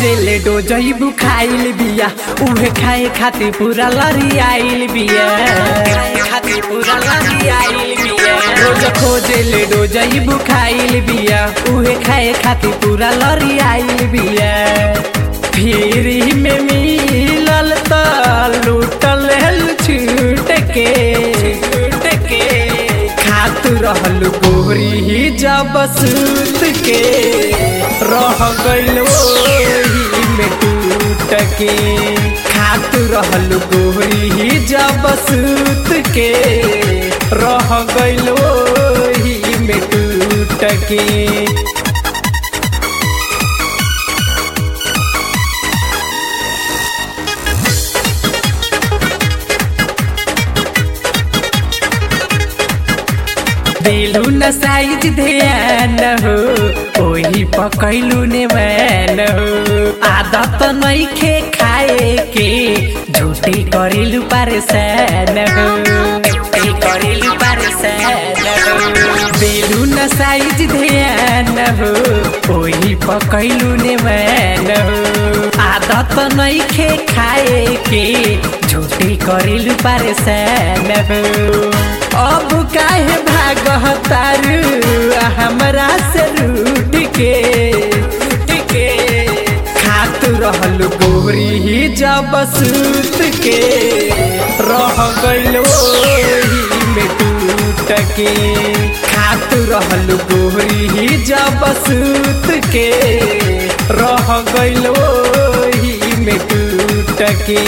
खोजेले डोजई बुखाइल बिया उहे खाए खातिर पूरा लरी आइल बिया खाए खातिर पूरा लरी आइल बिया रोज खोजेले डोजई बुखाइल बिया उहे खाए खातिर पूरा लरी आइल बिया फिर में मिलल त लूटल हल छूट के छूट के खात रहल गोरी ही जब सूत के रह गइल ओही में टूट के खात रहल गोरी ही जब सूत के रह गइल ओही में टूट के दिलू न साइज ध्यान हो ओही पकैलू ने मैन हो आदत नइखे खाए के झूठी करिलू परेशान हो झूठी करिलू परेशान हो दिलू न साइज ध्यान हो ओही पकैलू ने मैन हो आदत नइखे खाए के झूठी करिलू परेशान हो अब काहे भागह तारू हमरा से रूठ के रूठ के खात रहल गोरी ही जब सूत के रह गइल ओही में टूट के खात रहल गोरी ही जब सूत के रह गइल ओही में टूट के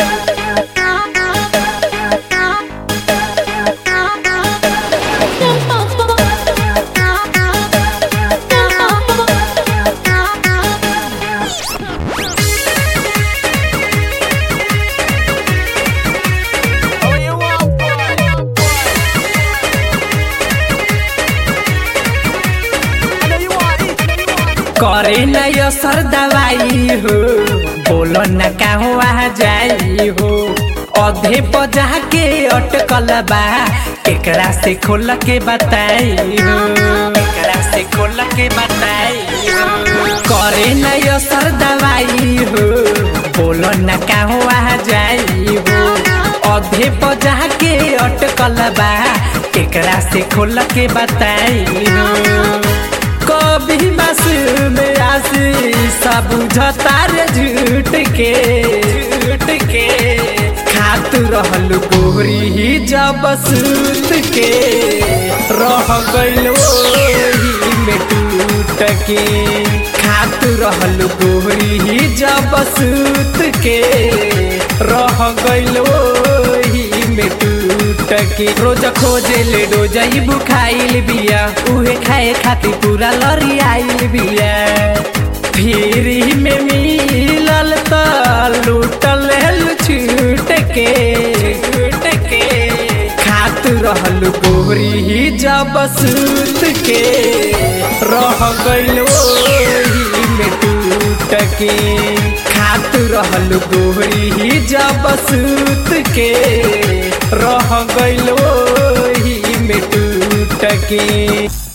करे न असर दवाई हो बोलो न कहवा जाई हो अधे बजा के अटकल बा एकरा से खोल के बताई हो एकरा से खोल के बताई हो करे न असर दवाई हो बोलो न कहवा जाई हो अधे बजा के अटकल बा एकरा से खोल के बताई हो कभी बस में आसी सब झतार झूठ के झूठ के खात रहल गोरी ही जब सूत के रह गइल ओही में टूट के खात रहल गोरी ही जब सूत के रह गइल ओही में टूट के रोज खोजे ले डोजई बुखाइल बिया उहे खाए खातिर पूरा लरी आइल बिया फिर में मिलल त लूटल हल छूट के छूट के खात रहल गोरी ही जब सूत के रह गइल ओही में टूट के खात रहल गोरी ही जब सूत के रह गइल ओही में टूट के